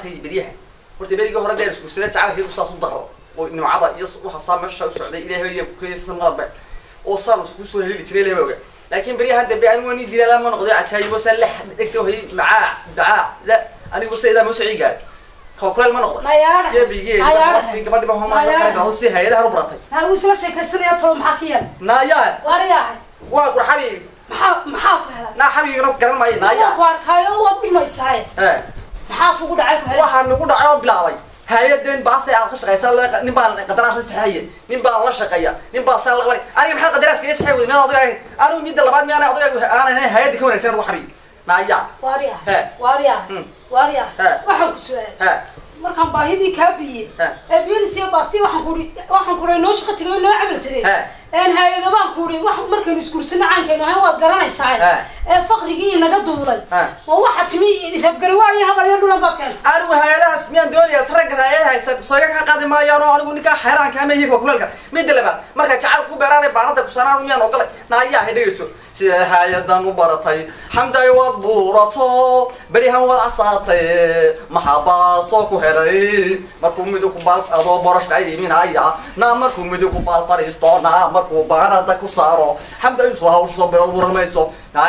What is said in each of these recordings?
baratay beryaha horta berigii hore dee iskursada jacaylkaygu saas u daro oo nimcada iyo waxa saa meesha u socday ilahay baa kuysa madabe oo saan isku soo helili jiray ilahay baa oga laakiin beryahan dambe anigu ani dilala ma noqday cajaayibo saan la dhegta hay macaa dacaa la anigu saydaa ma socii gaadhay kawakuleel ma noqda nayaadha gebigeedi gabadhi baa homaa si hay-adahan u baratay ha uu isla sheekaysanaya tolo maxaa ka yeel naayaa waaryahay waa qur xabiib maxaa maxaa ku helay naa xabiibna garan maayo waa naayaa ku arkaayo waad dhimaysaaye ee maxaa kugu dhacay ku helay waxaa nagu dhacay oo bilaabay hay-adeen baasay aad ka shaqaysaa la- nin baan qadaraas la saxeeye nin baan la shaqeeya nin baan saa la qabay aniga maxaa qadaraaska ii saxeey wey miyaan odaga ahayn anigu midda labaad miyaan odaga aanan ahayn hay-adda ka wanaagsan ugu xabiib naayaa waaryahay He. waaryahay Hmm. waaryahay He. waxaan ku su-aalay ha markaan baahidii kaa biyey He. ee biyanis iyo baasti waxaan kuhi waxaan kuhi noo shaqo tegay noo camal tegay He. een hay-ado baan kuhi wax markaynu isgursano caankaynu ahayn waad garanaysaa He. ee faqrigii naga duulay He. ma waxa timi isafgari waayo hadal iyo dhulan baad keentay anigu hay-adahaas miyaan doonayaa ragga hay-ada haysta sooga ka qaadi maayaan oo anigu ninkaa xeeraanka ama higba kuleelka midda labaad marka jacayl ku beeraanay baanada kusanaan miyaan ogolay naayaa hay dhegayso sida hay-adan u baratay xamday waad buurato berihan waad casaatay maxaa baasoo ku helay markuu midu ku baal adoo boroshka iiminaya naa markuu midu ku baal fadhiisto naa markuu baanada ku saaro xamday soo hawsho bero buramayso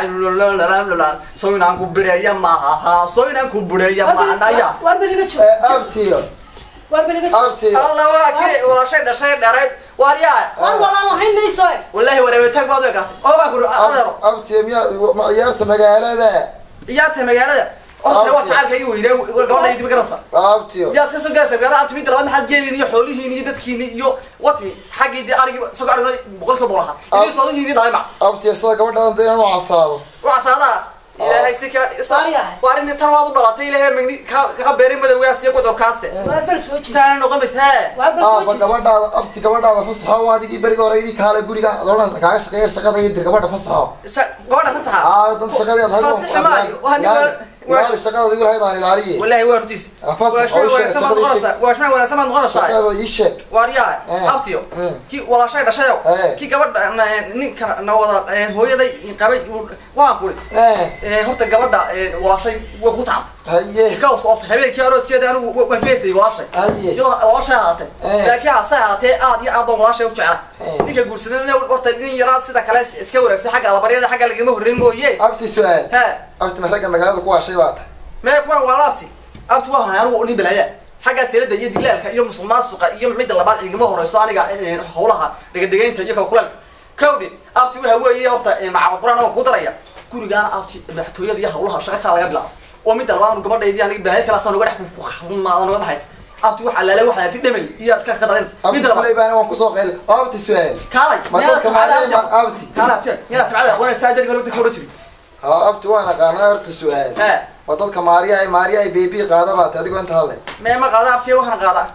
so inaan ku bireeya maaha so inaan ku bureeya maaha naya waar beriga joog abtiyo waar beriga joog abtiyo alla waa kii walashay dhashay dharayd waaryaa waan walaan lahayn mayso e wallahi wareebitaag baad u egaatay oo baa kuri adeero abtiyo miyaa ma ciyaarta magaalada ciyaarta magaalada orta waa jacaalka ii weynaa gabadha dibi garasta abtiyo miyaad ka soo gaaraysaa magaalada abti midda labaad maxaad geeliin iyo xoolihiin iyo dadkiini iyo watmi xaggii dee arigii soo arigna boqolkiiba boqol ahaa idii soodihiini dhalay mac abtiyo sida gabadhaan dee inuu casaado waa saadaa ilaahay si ka Waaryahay. waa arrin tan waad u dhalatay ilaahay magni ka ka beeray madowgaas iyo godorkaaste waar bel soo jiid saana noqon bays hee waar bel soo aaba jiid gabadhaada abti gabadhaada fasaxo waa adigii beriga hore idhi kaale guriga adoona kaaga shaqeeya shaqada iyo dir gabadha fasaxo Sha- gabadha fasaxa aa dan shaqadii aad Fasaxi maayo. Waa nin waa- ilaali shaqada adigu lahayd aan ilaaliye والله هو رتيس أفصل. واش ما أول شيء ولا سما شغل نغرس الشيء. واش ما ولا سما نغرس shaqada ii sheeg واريا إيه. ابتيو إيه. كي ولا شيء دشايو إيه. كي gabadha nin kana nawada hooyaday qabay waa quri ee ee horta gabadha walaashay way ku taabtay haye kaws of habeenkii arooskeeda anigu waan feesay walaashay haye iyo walaashay haatay إيه. laakiin hase haatee aad iyo aad baan walaashay u jeclaa إيه. ninka guursadana horta nin yaraa sida kale iska wanaagsan xagga alabaryada xagga lagama horreyn mooye abti su-aal he abti ma ragga magaalada ku waashay baa tahay mee kuwa waa abti abti waa hanay anigu nin balaya xagga seelada iyo dilaalka iyo musuqmaasuqa iyo midda labaad igama horeyso aniga eh, howlaha dhigadhigaynta iyo kalkuleelka kawdhi abti waxa weeye horta eh, macabad quraan oo ku daraya gurigaana abti madaxtooyada iyo howlaha shaqa kala laga bilaabo oo midda labaad anu gabadhaydii aniga balaya kala saan uga dhex kumaada noga dhaxaysa abti waxa laala waxa ti dhamay iyo ka ka dadaysa abti midda labaad kulay baana waan kusoo qeyl abti su-aal kaalay ma dadka maaliya ma abti kaalay abti yaa tabcada wana saajir galada ka oran jiri ha abti waan aqaanaa horta su-aal he waa dadka maariya maariya ay bebi qaada baa tahay adigoo inta hadlay mee ma qaada abti waxaan qaadaa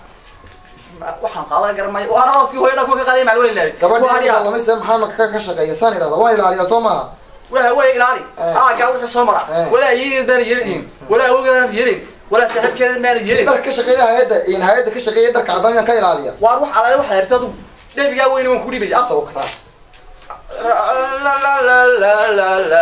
waxaan qaadaa garamay waa arooskii hooyada ku ka qaaday macluul ilaahay gabadha lamayse maxaa maka ka shaqeeya saan idhahda waan ilaaliyaa soo maaha waxa weeye ilaali Eh. aagaa wuxuu soo mara Eh. walaa yeelin baan yeelin walaa awgeedaan yeelin walaa saaxiibkeedan baan yeelin dhar ka shaqeeya hay-adda in hay-adda ka shaqeeya dharka cadaan ka ilaaliya waar wax alaale waxa yarta adu dhebigaa weyne waan ku dhibaya soo kataa la la la la la la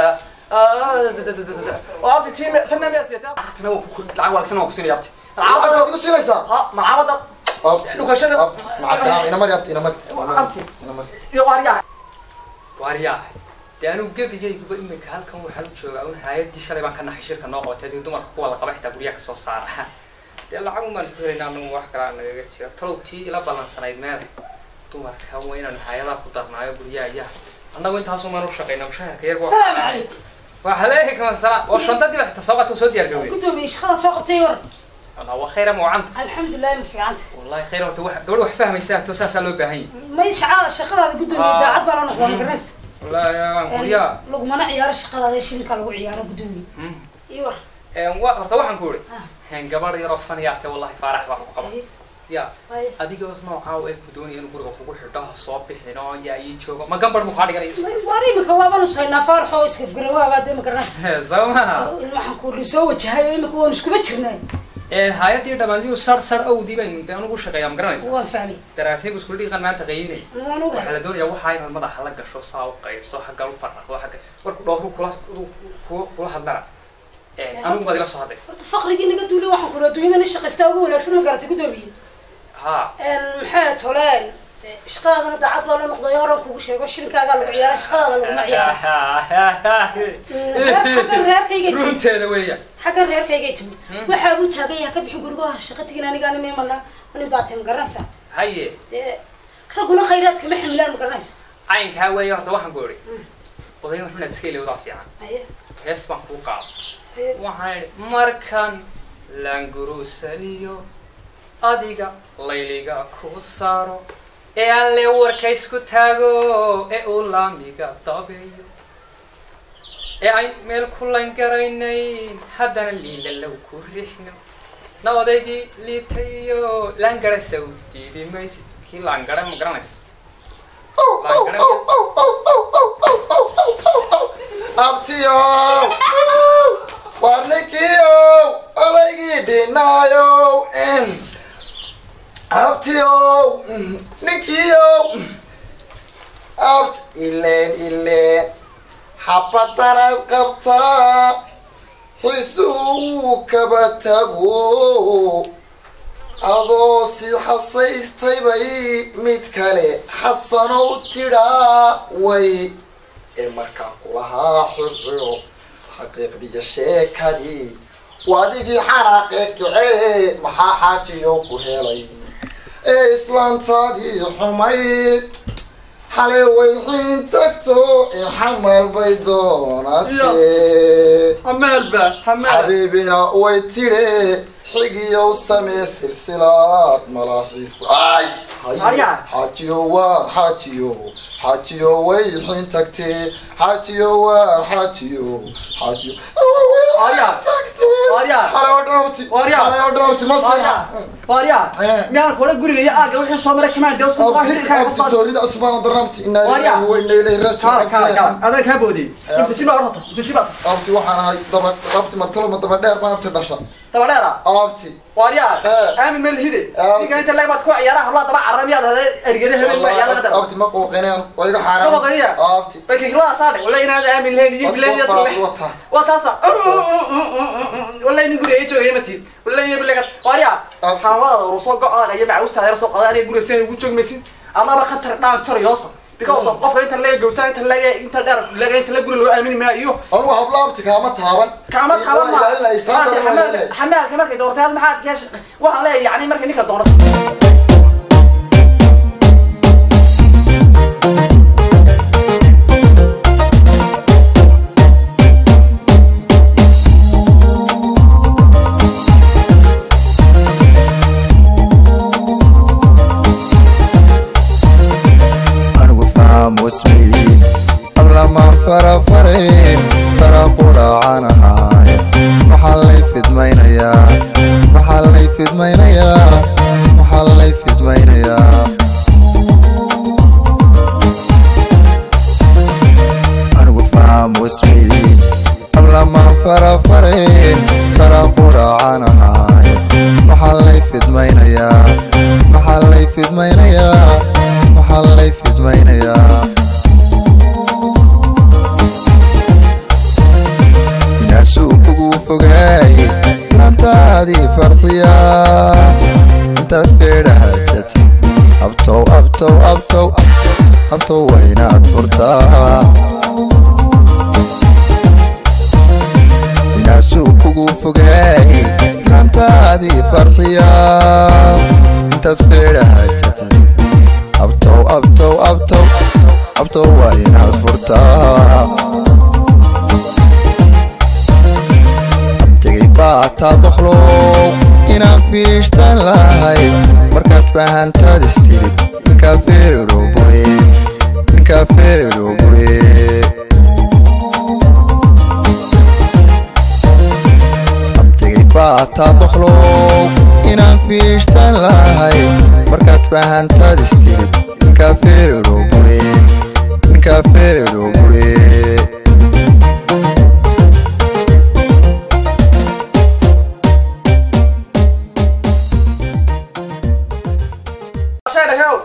abti tiim tanna miyaa siyataa tana waa ku lacag wanaagsan waan ku siinaya abti lacag waad igu siinaysaa ha malcamada abti Dhukashada- abti macasalaam ina mari abti ina mari Abti. ina mari iyo waaryaa waaryahay dee anigu gebigayguba imika halkan waxaan u joogaa un hay-addii shalay baan ka naxay shirka noo qabatay dee dumarka kuwa la qaba xitaa guryaha kasoo saara dee lacag umaan ku helaynaa anagu wax kalaa nagaga jira talow tii ila ballansanayd meele dumarka waa inaan hay-adaha ku darnaayo guryaha iyaha annagu intaasumaan u shaqayna mushaharka yarba salaamu calaykum وعليكم السلام وشنطتي بقى تصوت وسود يا قوي gudoomiye shaqada soo qabtay war والله خير مو عنت alxamdulilah ma fiicanta والله خير وقت واحد قبل واحد فاهم يساه توساس لو باهي may shaqada shaqadaada gudoomiye Ah. daacad baa la noqdaa ma garanaysa والله يا يا lagumana ciyaaro shaqadaada shilinka lagu ciyaaro gudoomiye iyo war horta waxaan ku uri Ah. hen gabadh yaroo fan yaatay wallahi faarax baa ku qaba ya Ay. adiga noocaa ee ku doonaya inuu guriga kugu xidho ha soo bixin oo yaa ii joogo ma gambar mu kaa dhiganayso war imika waabaan usaynaa faaraxoo iskafgarawaa dee ma garanaysa soo maha waxaan ku soo wajahayo imika waan iskuba jirnay hay-addii dhamaandiyu sar sar awdii bayn dee anugu shaqeeyaa ma garanaysa waan fahmay daraasiinku isku dhiiqan maanta qaynay waan waxaa ogahay la doonayaa waxaa inaad madaxa la gasho saa u qaybso xagga u faraqdo xagga warku dhowru kula ku- kula hadlana anigu baad ila soo hadlaysa horta faqrigii naga duulay waxaan kula adduunyada nin shaqaystaa ugu wanaagsan ma garatay guddoomiye ha maxay tole shaqadaadana daacad baa la noqday horan kugu sheego shilinkaagaa lagu ciyaara shaqadaada laguma ciyaara xaggan reerkaygay timi runteeda weeya xaggan reerkaygay timi waxaa buu taagan yahay ka bixin gurigaha shaqa tegin anigaa nin imanaa nin baa tahay ma garanaysaa haye dee ragguna khayraadka ma xamilaan ma garanaysaa caynkaa weeye horta waxaan ku idhi odayn wax inaad iska ilowdaa fiican haye hees baan kuu qaado haye waxaan idhi markan langurusaliyo adiga layliga ku saaro ee alle warka isku taago ee uu laamiga dabeeyo ee ay meel ku langaraynayn haddana liilalow ku rixno na odaygii liitayo langara saw diidi maysid kii langara ma garanaysa Langara abtiyow war ninkiiow odaygii dhinaayow abtiyow ninkiiow abt ileen ileen xabadanaad qabtaa xisuu kaba tago adoo si xasaystay bay mid kale xasanow tidhaa way ee markaa kulahaa xirxiro xaqiiqdiya sheekadii waadigii xanaaqee kacee maxaa xaajiyo ku helay ee islaantaadii xumayd xalay way xiin tagto ee xamal bay doonatee hamaalba hamaal xabiibina way tidhe xigiyow samee silsilaad malaaxiis ay Arya. xaajiyo waar xaajiyo xaajiyo way xin tagtee xaajiyo waar xaajiyo xaajiyo Arya. Arya. xalaodhawti Arya. xalaodhawti ma waarya waarya Eh. miyaan kula guriga iyo aaga wixii soo maray kamaan dee usku abti abti toorida usmaan darabti inaa Arya. ilaahi wa inaa ilaahi kaala kaala kaala raajicuun adaa kaa boodiyey Eh. imsa jibaa horta imsa jibaa abti waxaan ahay daba abti matalma daba dheer baan abti dhasha daba dheera abti waarya Eh. aamin melhide Eh. ninka inta leeg baad ku ciyaaraha hablaha daba caramiyaad hadee ergede hebel baa ciyaar laga dara abti ma qooqineen waa iga Ma xaaraan qooqiniya? abti bay kiklada saadhe wala inaad aamin lahayn iyo bilayn iyo tule wata waa taasa wala nin guriga ii joogaya matid wala iyo bilaga waarya Abti. xaamadaada urusoo go-aaga iyo macawistaada yar soo qadaa aniga guriga sina ugu joogi maysid adaba khatar dhaan jar yoosa because of qofka inta laga gowsaa inta laga inta dheer laga inta la guri loo aamini maayo iyo anugu habla abti kaama taaban kaama taaban ma Waa ilaalina istaantada waa ilaalina. xamaalka markay doortay had maxaad keesh waxaan leeyahay yani markay ninka doonata anigu faham wasmii ablamaan farafarin fara qudhaacanahay maxaa lay fidmaynayaa maxaa lay fidmaynayaa maxaa lay fidmaynayaa anigu faham wasmii ablamaan farafarin fara qudhaacanahay maxaa lay fidmaynayaa maxaa lay fidmaynayaa maxaa lay fidmaynayaa inaasuu kugu fogaay laantaadii farxiya intaad feedhahajati abtow abtow abtow abtow waa inaad furtaa inaasuu kugu fogaay laantaadii farxiya intaad feedhahajati abtow abtow abtow abtow waa inaad furtaa abtigay faataa boqlow inaan fiishtan lahay markaad fahantaad istirid ninkaa feero bure ninkaa feero bure abtigay faataa boqlow inaan fiishtan lahay markaad fahantaad istirid ninkaa feero bure ninkaa feero bure shay dhagow Ah. kii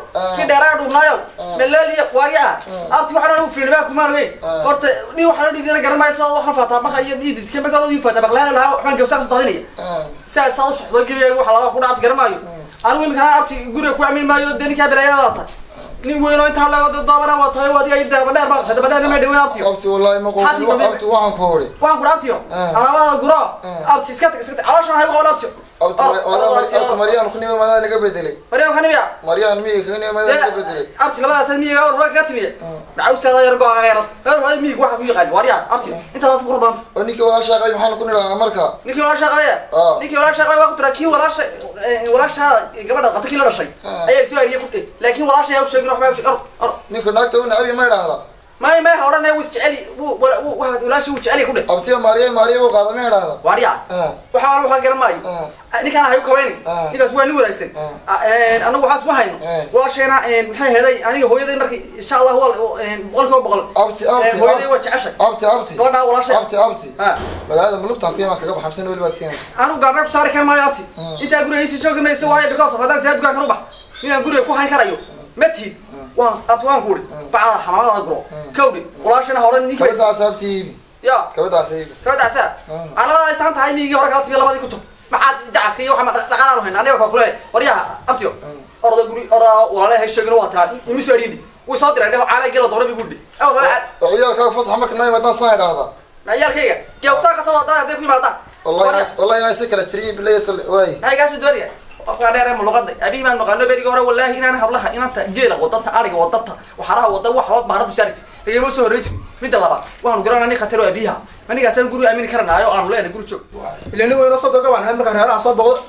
dheeraa dhuubnaayo meleeliya waaya abti waxaan anigu fiilibaa kumaan ogeyn Ah. horta ni waxaan dhidina garanmaysa waxaan faataa marka iyo dhididka markaa ii faataa baqlaan lahaa waxbaan gawsaaka soo daadinaya sidaas saa u soxdo gebiga waxa lala ku dhaabti garamaayo anigu imikana abti guriga ku amin maayo dee ninkaa bilaayada waata nin weyn oo intaa laga doobana waa tahay waa adiga yidhi dabadheer baa qashay dabadheer ma dhaween abtiyo abti wallahi ma Xadli qowl dambe. abti waxaan ku hori waxaan ku dhaabtiyo Ah. alaabada guro Ah. abti iska tag iska tag calooshan hay qaban abtiyo abti abti maryaan ku nima madaa naga bedelay mariam kanimiya maryaan miyi ka nima madaa naga bedelay abti labadaas miyiga hor kaga timiye Ah. macawsteeda yar go-a yarad hor hore miyiga waxa ku yaqaan waaryaa abti intaas ku rabanta oo ninkii waa shaaqay maxaan ku nidhahnaa marka ninkii walaasha qabaya Ah. ninkii walaasha qabaya waa ku tira kii walaasha walaasha gabadha qabta kii la dhashay Ah. ayaa soo ariye ku dhig laakiin walaasha ayaa u sheegin waxba usheeg or or ninka naagta u nacabi ma idhaahda may may odhan wuu isjeceli wuu wuu walaasha wuu jeceli ku dhig abtiya maariya maariya buu qaada ma idhaahda waaryaa Ah, waxaa waxaa garan maayo ah, ninkaan hayu kabayni Ah. ninkaas waa nin wanaagsan Ah. anagu waxaas ma hayno Eh. walaasheena maxay heday aniga hooyaday markii insha allah waa boqol kiiba boqol abti abti hooyaday waa abti jeceshay abti abti gabadhaa walaasha abti abti Ah. magaalada mulugtaan ku imaan kaga baxamsan weli baad siinaysa anigu gaarna ku saari kar maayo abti Mm. intaa guriga iisi joogi mayso waayo because of haddaan siraa dukaan kan u bax inaan guriga ku hayn karayo ma tihid waan abti waan ku uri bacda xamaamada guro kawdhi walaashana hore ninka kabadaas abti iibi ya kabadaas iibi kabadaasa Mm. anabada aysan tahay miyigii hore kala tibi labadii ku jir maxaad dacaska iyo waxaa dhaqaalaanu hayn aniga kaa kuleeyahay waryaha abtiyo orda guri orda walaalahay sheegin waa tiraa imi soo arini wuu soo diray dheho caala gela doona bi gudhi ew lala oo ciyaalkaaga fasax marka noo imaadaan saan idhaahda ciyaalkayga geewsaa kasoo wadaa hadday ku yimaadaan wallahi inaa- wallahi inaa si kala tiriyi bilayatl waay maxay kaasoo doonaya qofkaa dheer ee muluqada abihi baan naqaano berigii hore wallaahi inaan hablaha inanta geela wadanta ariga wadanta waxaraha wada waxba baaradu saarti igama soo horreyn jiri midda labaad waxaanu garanaa nin khataro abiyaha manigaasaan guri aamini karanaayo aanu leenahay guri joog ila nin weyno soo doga baan ahay markaa reeraha soo boqdo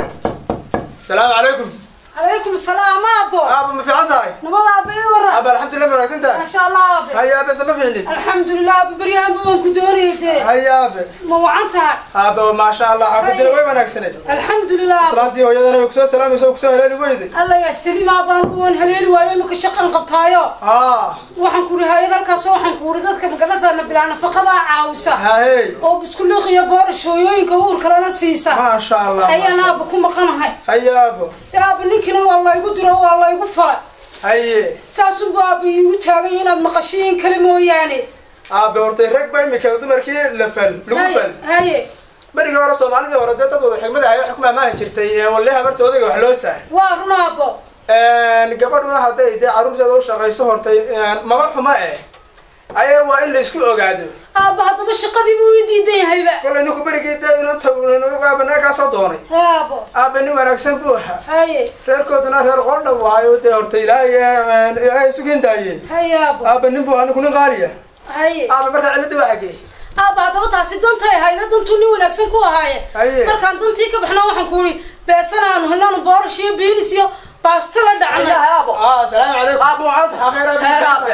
salaamu calaykum calaykum salaam aabo aaba ma fiican tahay nabada aaba ii waran aaba alxamdulilah ma wanaagsan tahay maasha allah aabe haya aabe sama fiicnid alxamdulilah aaba beryahan ba waan ku doonayay dee haya aabe ma wacan tahay aaba maasha allah xaafadina way wanaagsaneed alxamdulilah islaantii hooyadana way kusoo salaamaysa way kusoo heleeli weyday alla yaa saliim aabaan waan haleeli waayo imika shaqan qabtaayo haa waxaan ku uri hayad halkaas waxaan ku uri dadka magalasana bilaa nafaqadaa caawisa hahey oo biskuliiq iyo boorish hooyooyinka uurkalena siisa maasha allah ayaan aaba ku maqanahay haya aabo dee aaba ninkiina waa laygu diro waa laygu falay haye saasunbu aaba iigu taagay inaad maqashiin kale mooyaane aabe hortay rag ba imika dumarkii la fal lagu fal haye haye berigii hore soomaalidii hore dee dad wada xigmada ahay wax ku maamaahi jirtay ee walle habarta odayga wax loo saar waa run aabo gabadhuna hadday dee carruurteeda u shaqayso hortay maba xumo eh ayaa waa in la isku ogaado aaba haddaba shaqadii buu ii diidan yahayba kolay ninku berigii dee inuu aabanaa kaa soo doonay haabo aabe nin wanaagsan buu ahaa haye reerkooduna reer qoondha waayo dee horta ilaahay ay sugin daayeen haye aabo aabe nin buu ahaa ninku nin qaaliya haye aabe markaa cilada waa xagee aaba haddaba taasi dantay ahayda dantuu nin wanaagsan ku ahaaye Haye. markaan dantii ka baxna waxaan ku uri beesan aanu helnaanu boorish iyo biilis iyo baasto la dhacnay aabo ah salaamu calaykum aabo waxaad heer aabe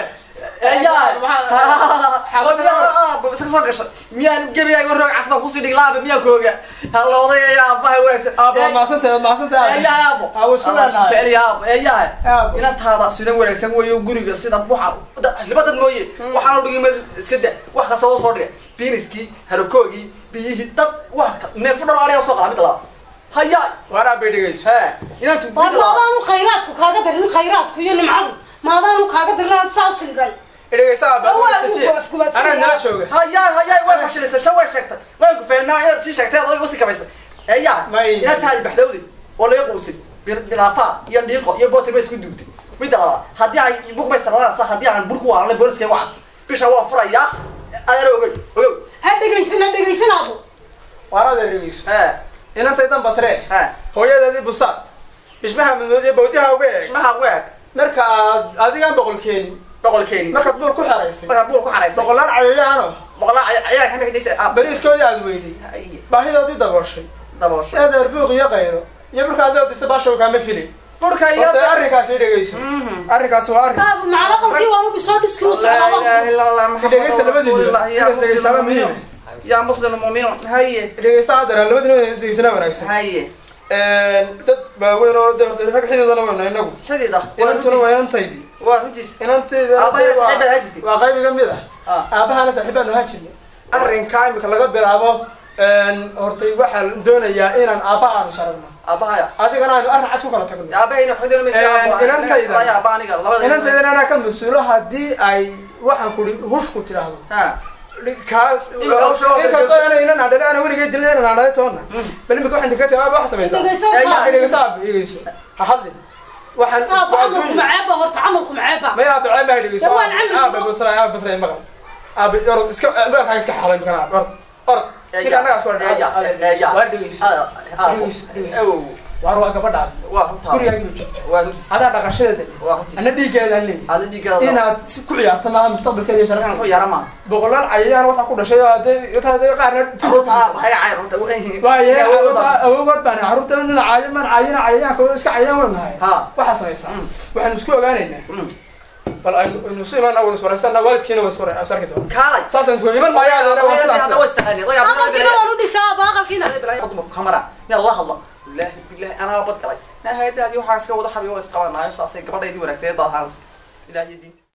eyaa iska soo gashay miyaan gebigaaga roog casbaa kusii dhig laabe miyaan kooga halla odayaya aabaha wanaagsan aabe waad mahadsantahay waad mahadsantahay eyaa aabo aabe isku leenahay jecel aabo eyaa Aabo. inantaada sidan wanaagsan weeyo guriga sida waxa libadad mooye waxaana dhigi mad iska da wax kasta oo soo dhigay biiniskii harakoogii biyihii dad wax neerfu dhan ariga soo qala mid labaad hayaa waar aabe dhegayso he inantu waa mid labaad maabaanu khayraadku kaaga darin khayraadku iyo nimcadu maabaanu kaaga darin aad saa u silgay dhegayso aabe Waa adiga istajiye waa kuwaadsan anaa nala yahay. jooga hayaa hayaa way fashilaysa shan way sheegtay waan ku fahnaa inaad sii sheegtay adag usii kabaysa eyaa May- inantaadi baxdawdi oo laga quusay bilaafa iyo dhiiqo iyo bootir bay isku duugtay midda labaad haddii ay buqbay saradaasa haddii aan burku waalanay booliska wacas bisha waan furayaa adeer ogey ogow ha dhegaysan ha dhegaysan aabo waar adeer dhegayso he inantaydan basree he hooyadeedii busaad bishmaha madmood iyo bawdiha uga eeg ismaha ugu eg marka aad adigaan boqol keenin boqolkeeni markaad buul ku xeraysay markaa buul ku xaraysay boqolaan cayayaano boqolaa cayaar ka mixdaysa aab bariiskoodii aad weyday baahidoodii dabooshay daboosho eedeer buuq iyo qayro iyo marka aad odisa baashaw kaama filin dhulka iyo horta arrinkaas i dhegayso arrinkaas waa arrin aabo macna qalkii waaba bisoo dhiskii u لا socdaa اله الا الله محمد dhegaysa labadii رسول الله nin يا inaas dhegaysaaba مسلم muhiim المؤمنون يا مسلم المؤمنون هيا dhegaysa adeer labadii nin dhegaysana wanaagsan هيا dad waaweyn oo de horta rag xididana wayna inagu حديدة inantuna waa inantaydii وارجيس inantayda Aabbahay saaxiib baad ahaan jirtay? waa qayb iga mid ah Ah. aabahana saaxiibaan ahaan jirnay arrinkaa imika laga bilaabo hortay waxaa doonayaa inaan aabba aanu sharagno aabahaya adigana aynu arrin cad ku kala tagno aabahayna xogdana Een, inantayda. maysa aaba aniga labada inantaydana anaa ka mas-uulo haddii ay waxaan kuri hushku tidhaahdo ha kaas Imika hawsha waa inkastoo ina inan adhale ana weligay dilin inan adhale toonna bal imika waxaan dika timaaba wax samaysaa Dhegeyso, Ey, taa. dhegeyso aab dhegeyso ha hadlin waxaan aaba waa camalku adduunya maceeba horta camalku maceeba may aaba ceeb baa dhegeyso War waan camli aaba jiro. basra aaba basra maqal aaba orod iska maqalkaaga iska xalay mikana aaba orod orod ninka annaga soo Eeya, waa dhegeyso Ah, ah, Dhegeyso, dhegeyso. awow waar waa gabadhaada waa runtaa gurigaaga inuu joogto waa runtiis adaa dhaqashadeeda waa runtiis ana dhiiggeedaan leeyahay aada dhiiggaada inaad si ku ciyaarto maaha mustaqbalkeeda iyo waxaan sharafteeda ku yara maa boqolaal cayayaan waxaa ku dhashay oo hadday inta hadday qaarna runta maxay cay runta waaye awogood baan carruurta nina caayo maan caayina cayayaanka oo iska cayayaan waan nahay ha waxaa samaysaa Mm. waxaanu isku ogaanaynaa Mm. bal aynu aynu isu imaan awal iswaraysanna waalidkiina waa iswaray is arki doona kaalay saasaan isku iman maayo adeera waa hadda waa sidaas istaqaani aqalkiina waan u dhisaa aaba aqalkiina dumarku kamara miyaad la hadla bilaahi bilaahi anaa bad galay naahayadaadii waxaa iska wada xabiyo oo isqabanaayo saasay gabadhaydii wanaagsaneed baad ahaan ilaahiyo diinta